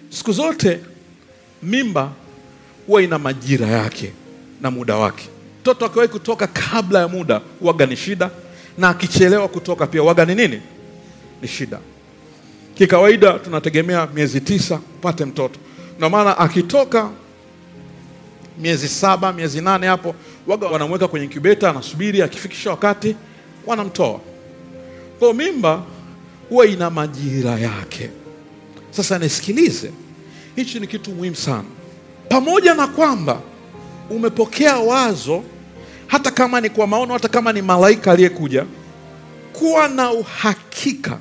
Siku zote mimba huwa ina majira yake na muda wake. Mtoto akiwahi kutoka kabla ya muda waga ni shida, na akichelewa kutoka pia waga ni nini? Ni shida. Kikawaida tunategemea miezi tisa upate mtoto, ndio maana akitoka miezi saba miezi nane hapo waga wanamweka kwenye incubator, anasubiri akifikisha wakati wanamtoa. Kwa mimba huwa ina majira yake. Sasa nisikilize, hichi ni kitu muhimu sana. Pamoja na kwamba umepokea wazo, hata kama ni kwa maono, hata kama ni malaika aliyekuja, kuwa na uhakika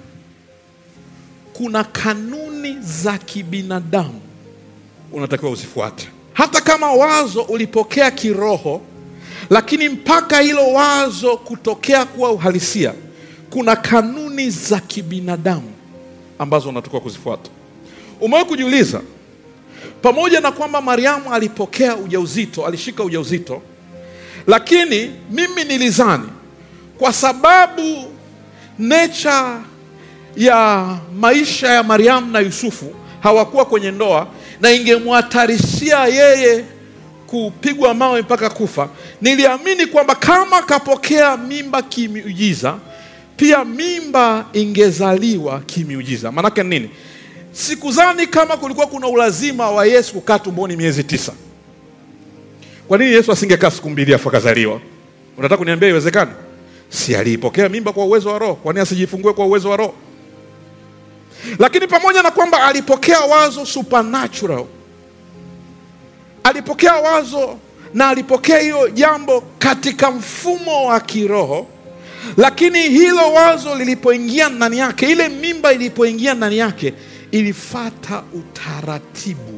kuna kanuni za kibinadamu unatakiwa uzifuate. Hata kama wazo ulipokea kiroho, lakini mpaka hilo wazo kutokea kuwa uhalisia, kuna kanuni za kibinadamu ambazo unatakiwa kuzifuata. Umewahi kujiuliza, pamoja na kwamba Mariamu alipokea ujauzito, alishika ujauzito, lakini mimi nilizani kwa sababu nature ya maisha ya Mariamu na Yusufu hawakuwa kwenye ndoa na ingemhatarishia yeye kupigwa mawe mpaka kufa, niliamini kwamba kama kapokea mimba kimiujiza, pia mimba ingezaliwa kimiujiza. Maanake nini? Sikuzani kama kulikuwa kuna ulazima wa Yesu kukaa tumboni miezi tisa. Kwa nini Yesu asingekaa siku mbili afu akazaliwa? Unataka kuniambia iwezekani? Si aliipokea mimba kwa uwezo wa Roho? Kwa nini asijifungue kwa uwezo wa Roho? Lakini pamoja na kwamba alipokea wazo supernatural, alipokea wazo na alipokea hiyo jambo katika mfumo wa kiroho, lakini hilo wazo lilipoingia ndani yake, ile mimba ilipoingia ndani yake, ilifata utaratibu.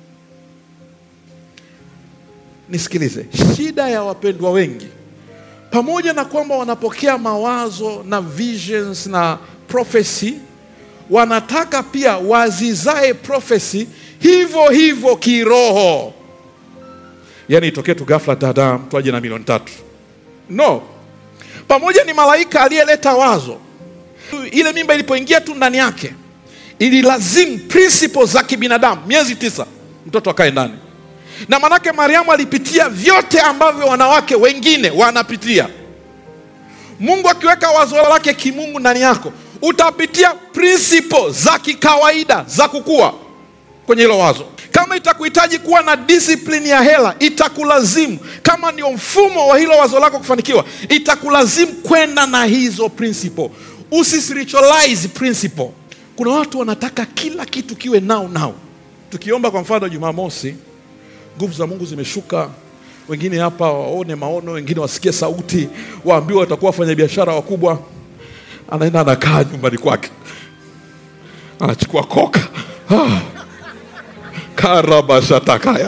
Nisikilize, shida ya wapendwa wengi, pamoja na kwamba wanapokea mawazo na visions na prophecy wanataka pia wazizae profesi hivyo hivyo kiroho. Yaani itokee tu ghafla dada mtu aje na milioni tatu. No, pamoja ni malaika aliyeleta wazo, ile mimba ilipoingia tu ndani yake ililazimu principles za kibinadamu, miezi tisa mtoto akae ndani, na manake Mariamu alipitia vyote ambavyo wanawake wengine wanapitia. Mungu akiweka wazo lake kimungu ndani yako utapitia principle za kikawaida za kukua kwenye hilo wazo. Kama itakuhitaji kuwa na discipline ya hela, itakulazimu. Kama ndio mfumo wa hilo wazo lako kufanikiwa, itakulazimu kwenda na hizo principle. Usispiritualize principle. Kuna watu wanataka kila kitu kiwe nao nao. Tukiomba kwa mfano Jumamosi, nguvu za Mungu zimeshuka wengine hapa waone maono, wengine wasikie sauti, waambiwa watakuwa wafanyabiashara wakubwa anaenda anakaa nyumbani kwake anachukua koka ah. karabashatakaya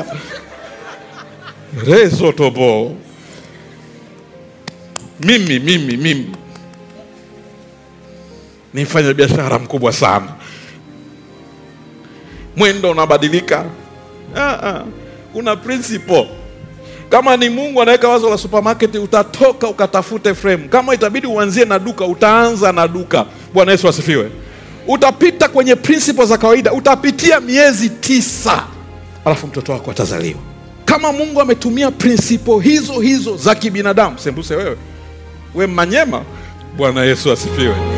resotobo mimi mimi mimi ni mfanya biashara mkubwa sana mwendo unabadilika ah, ah. kuna principle kama ni Mungu anaweka wazo la supermarket, utatoka ukatafute frame. Kama itabidi uanzie na duka, utaanza na duka. Bwana Yesu asifiwe. Utapita kwenye principle za kawaida, utapitia miezi tisa, alafu mtoto wako atazaliwa. Kama Mungu ametumia principle hizo hizo za kibinadamu, sembuse wewe, we Manyema. Bwana Yesu asifiwe.